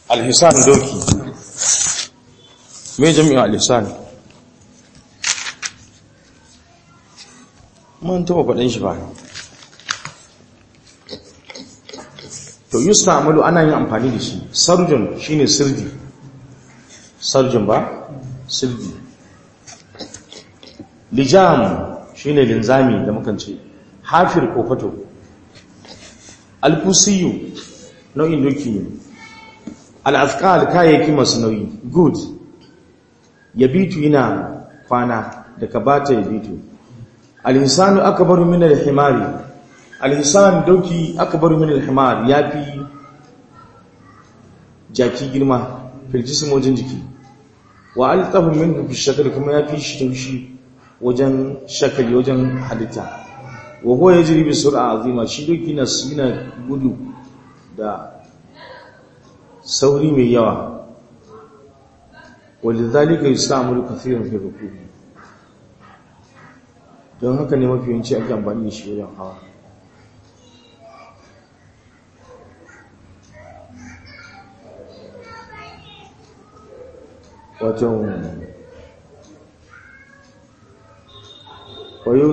alhisan doki me jami'in alhisan mun taba faɗin shi ba to yusta amalu ana yin amfani da shi sarjun shine sirdi sarjun ba sirdi lijam shine linzami da mukan ce hafir ko fato alfusiyu nau'in doki ne al'afkal kayayyaki masu nauyi good yabitu yana kwana da ka bata yabitu alhisanu akbaru min alhimari alhisan doki akbaru min alhimar yafi jaki girma firjisimojin jiki wa altafu minhu fi shakal kuma yafi shi taushi wajen shakali wajen halitta wa huwa yajri bi sur'a azima shi doki na sina gudu da sauri mai yawa walidhalika yusta'malu kathiran fi rukubi don haka ne mafi yawanci ake amfani da shi wajen hawa wato wayo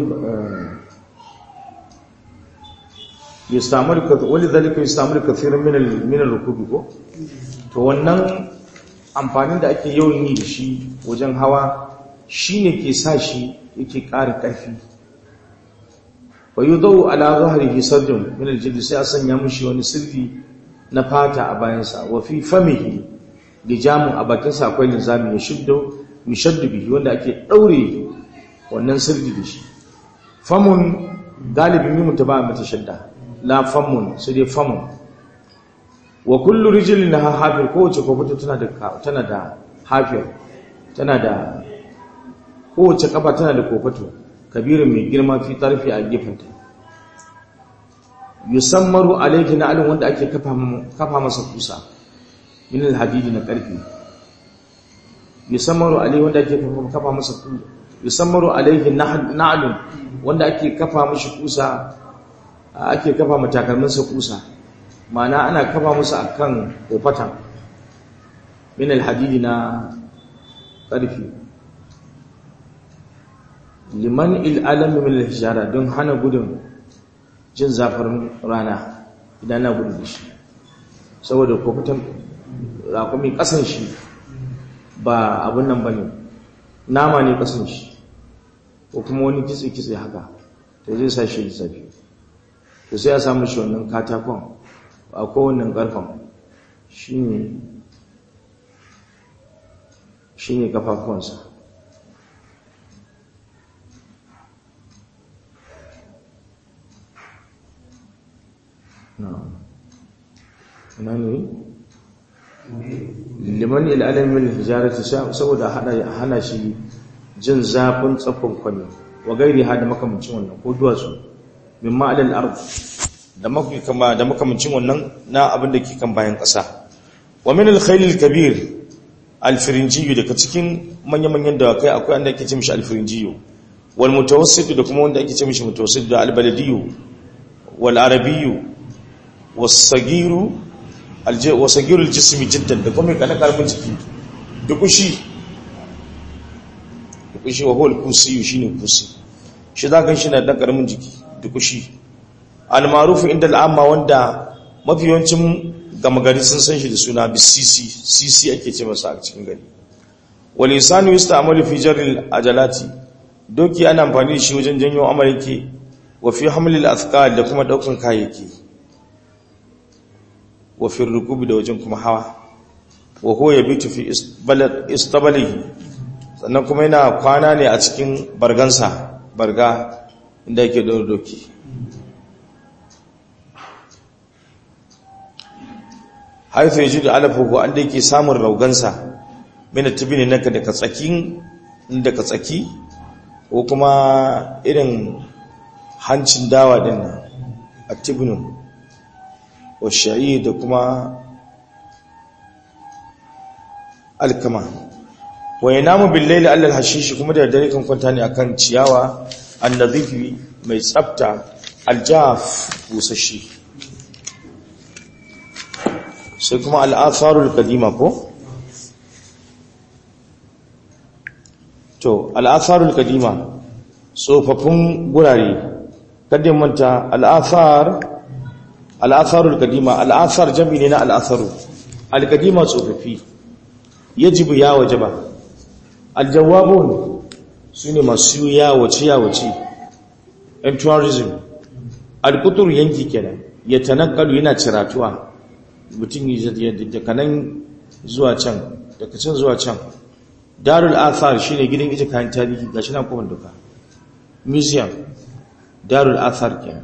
yustamar wani zalika yustamar kathirin min al-rukubi ko to wannan amfanin da ake yawan yi da shi wajen hawa shine ke sa shi yake ƙara ƙarfi wa yudau ala zahrihi sarjun min al-jild sai a sanya mishi wani sirri na fata a bayansa wa fi famihi lijamun a bakinsa akwai nizami ya shiddo mishaddu bihi wanda ake daure wannan sirri da shi famun galibin mimun ta ba mata shadda la famun sai dai famun wa kullu rijlin laha hafir kowace kofata tana da tana da hafir tana da kowace kafa tana da kofato kabirin mai girma fi tarfi a gefenta yusammaru alayhi na alin wanda ake kafa kafa masa kusa min alhadidi na karfi yusammaru alayhi wanda ake kafa masa kusa yusammaru alayhi na'lun wanda ake kafa mishi kusa ake kafa matakalminsa kusa mana ana kafa musu akan kofata min alhadidi na karfi liman il'alam min alhijara don hana gudun jin zafin rana idan na gudu da shi saboda kofatan rakumi kasan shi ba abun nan bane nama ne kasan shi ko kuma wani kitse-kitse haka to zai sa shi zafi to sai ya samu shi wannan katakon a kowannan karfan shi ne kafafuwansa na ne liman ilalamin hijarati saboda hana shi jin zafin tsaffin kwani wa gairi ha da makamancin wannan ko duwatsu min ma'alal ard da kama da makamancin wannan na abin da ke kan bayan ƙasa wa min al-khayl al-kabir al-firinjiyu daga cikin manya-manyan dawakai akwai wanda ake ce mishi al-firinjiyu wal mutawassit da kuma wanda ake ce mishi mutawassit da al-baladiyu wal arabiyyu was-sagiru al-sagiru al-jismi jiddan da kuma kana karbin jiki dukushi dukushi wa huwa al-kusi shine kusi shi zaka shi na dan karamin jiki dukushi al-ma'ruf inda al-amma wanda mafi yawancin gama gari sun san shi da suna bisisi sisi ake ce masa a cikin gari wal insanu yusta'malu fi jarri ajalati doki ana amfani da shi wajen janyo amalki wa fi hamlil athqal da kuma daukan kayayyaki wa fi rukubi da wajen kuma hawa wa huwa yabitu fi istabalihi sannan kuma yana kwana ne a cikin bargansa barga inda yake da doki haifu yaji da alafuhu an da yake samun raugansa mina tibini naka daga tsakin daga tsaki ko kuma irin hancin dawa din nan a tibinin wa sha'i da kuma alkama wa yanamu billaili allal hashishi kuma da dare kan kwanta ne akan ciyawa annadhifi mai tsafta aljaf busashi sai kuma al'atharul kadima ko to al'atharul kadima tsofaffin gurare kadin manta al'athar al'atharul kadima al'athar jami ne na al'atharu al-kadima tsofaffi yajibu ya wajaba al-jawabun su ne masu yawace yawace and tourism al-kutur yanki kenan ya tanakkalu yana ciratuwa mutum daga nan zuwa can daga can zuwa can darul athar shine gidan ita kayan tarihi gashi na kuma duka museum darul athar kenan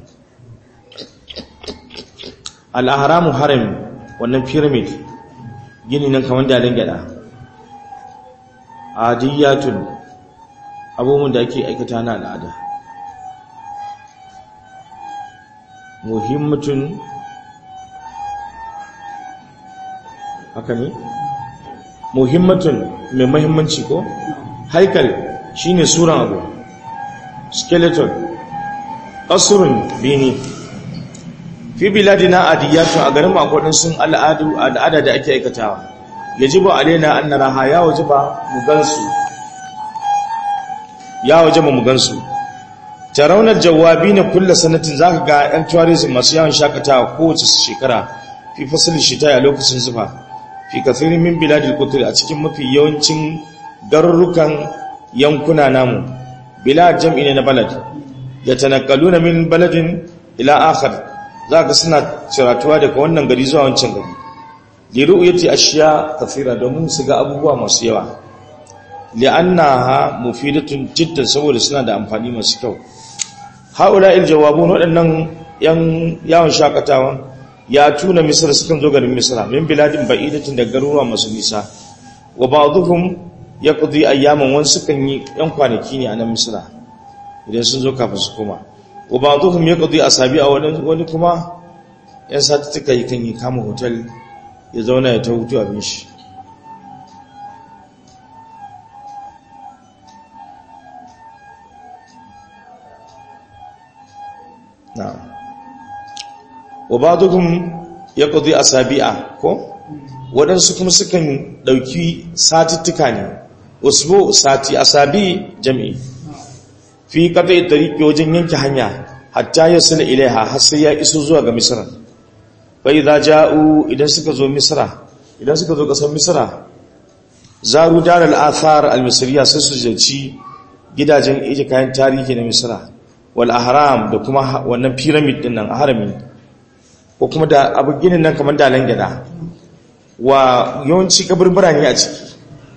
al-ahramu haram wannan pyramid gini nan kamar dalin gada adiyatun abubuwan da ake aikata na al'ada muhimmatun haka ne muhimmatun mai mahimmanci ko haikal shine suran abu skeleton kasurun bini fi biladina adiyatu a garin makwadin sun al'adu al'ada da ake aikatawa yajibu alaina an naraha ya wajiba mu gansu ya wajiba mu gansu taraunar jawabi na kulla sanatin zaka ga yan tourism masu yawan shakatawa kowace shekara fi fasalin shita a lokacin zufa fi kathirin min biladil kutur a cikin mafi yawancin garurukan yankuna namu bilad jam'i ne na balad yatanaqaluna min baladin ila akhar zaka suna ciratuwa daga wannan gari zuwa wancan gari li ru'yati ashiya kathira domin su ga abubuwa masu yawa li'annaha mufidatun jiddan saboda suna da amfani masu kyau haula il jawabun waɗannan yan yawon shakatawan ya tuna misra sukan zo garin misra min biladin ba'idatin da garuruwa masu nisa wa ba'dhum yaqdi ayyaman wan sukan yi yan kwanaki ne a nan misra idan sun zo kafin su koma wa ba'dhum yaqdi asabi'a wani wani kuma yan sati tuka yi kan yi kama hotel ya zauna ya ta hutu abin shi na'am wa ba'duhum yaqdi asabi'a ko wadansu kuma sukan dauki satittuka ne usbu sati asabi jami'i fi qat'i tariqi wajen yanke hanya hatta yasila ilaiha har sai ya iso zuwa ga misra fa idza ja'u idan suka zo misra idan suka zo kasar misra zaru darul athar al-misriya sai su jaci gidajen ije kayan tarihi na misra wal ahram da kuma wannan pyramid din nan harami ko kuma da abu ginin nan kamar dalan gida wa yawanci kaburbura ne a ciki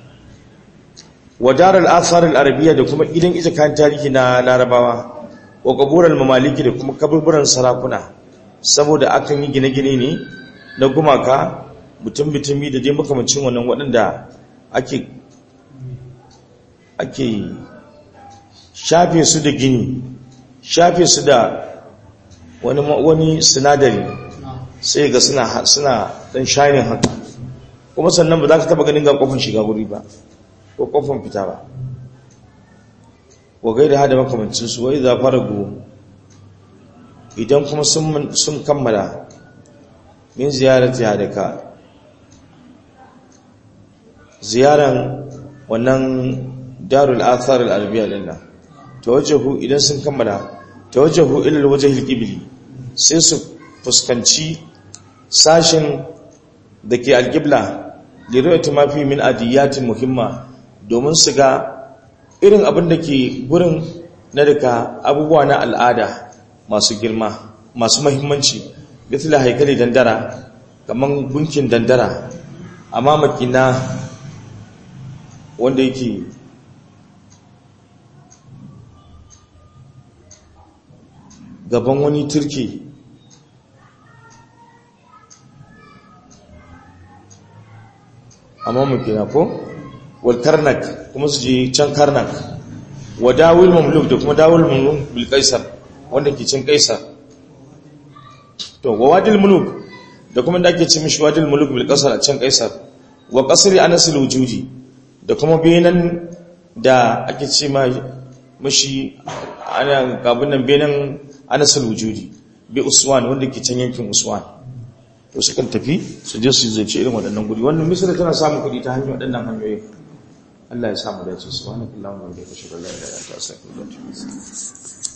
wa darul athar al arabiyya da kuma gidan ita kan tarihi na larabawa wa qaburul mamaliki da kuma kaburburan sarakuna saboda akan yi gine-gine ne na gumaka mutum bitumi da dai makamancin wannan waɗanda ake ake shafe su da gini shafe su da wani wani sinadari sai ga suna suna dan shining haka kuma sannan ba za ka taba ganin ga kofin shiga guri ba ko kofin fita ba wa gaida hada makamancin su wai za fara go idan kuma sun sun kammala min ziyarati hadaka ziyaran wannan darul athar al arabiyya lillah tawajjahu idan sun kammala tawajjahu ila alwajhil qibli sai su fuskanci sashin dake alqibla lirayati ma fi min adiyatin muhimma domin su ga irin abin da ke gurin na daga abubuwa na al'ada masu girma masu muhimmanci mithla haikali dandara kaman gunkin dandara amma makina wanda yake gaban wani turki amma mukina ko wal karnak kuma su je can karnak wa dawil mamluk da kuma dawil mamluk bil kaisar wanda ke cin kaisar to wa wadil muluk da kuma da ake ce mishi wadil muluk bil kaisar a can kaisar wa qasri anas al wujudi da kuma benan da ake ce ma mishi ana gabunan benan anasul wujudi bi uswan wanda ke can yankin uswan to sukan tafi su je su zance irin waɗannan guri wannan misira tana samun kuɗi ta hanyar waɗannan hanyoyin Allah ya samu dace subhanakallahumma wa bihamdika ashhadu an la ilaha illa anta astaghfiruka wa atubu ilayk